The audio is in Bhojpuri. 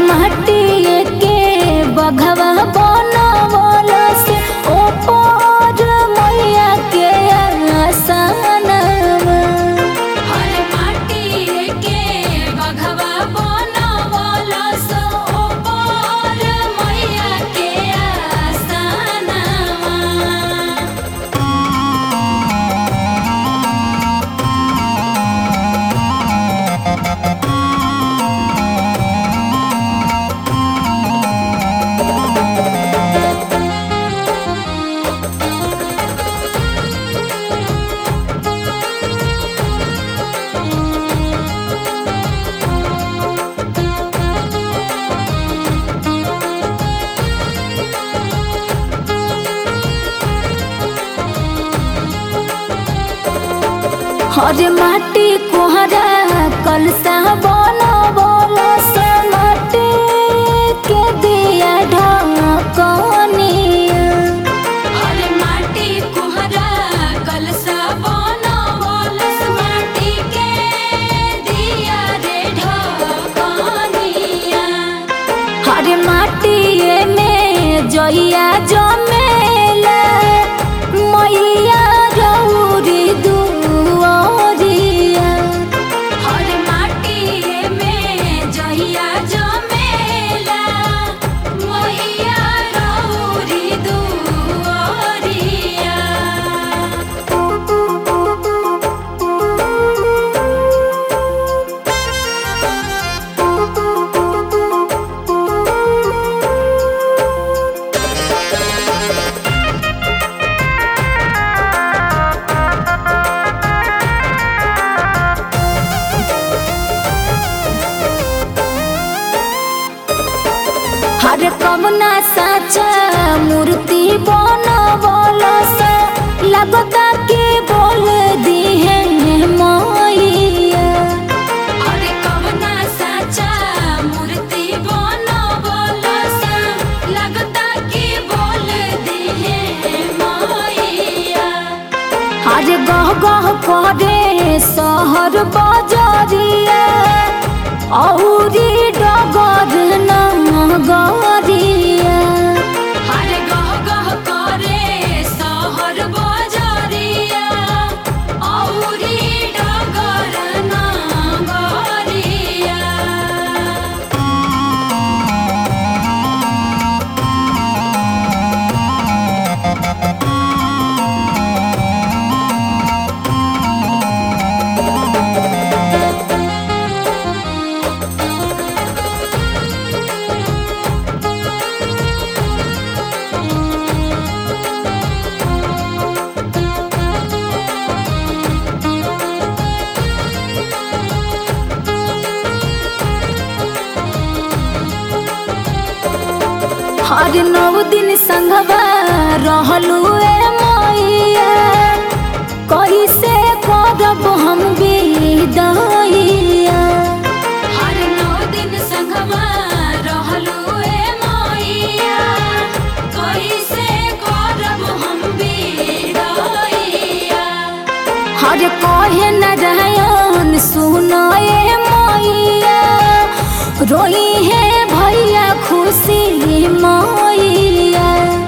माटिए के बघवा बनवला से ओपर मैया के आसनवा हर माटी के बघवा बनवला सो ओपर मैया के आसनवा हर माटी कोहरा कलसा बनवला से माटी के दिया ढकनिया हर माटी कुहरा कलसा बनवलस माटी के दिया रे ढकनिया हर माटिए में जइया जमेला मैया रौरी दुआरिया हर माटी में जहिया जमेला मैया रौरी दुआरिया हर कवना साचा मूर्ति बनवला से लगता के बोल दी है मैया हर कवना साचा मूर्ति बनवलस लगता कि बोल दिहे मैया हर गह गह करे शहर बजरिया औरी डगर नगरिया हर गह गह करे शहर बजरिया औरी डगर नगरिया हर नौ दिन संगवा रहलू ए मैया कैसे करब हम विदाइया हर नौ दिन संगवा रहलू ए मैया कैसे करब हम बिदाइया हर कहे नारायण सुनो ए मैया रोई है भैया खुशी मैया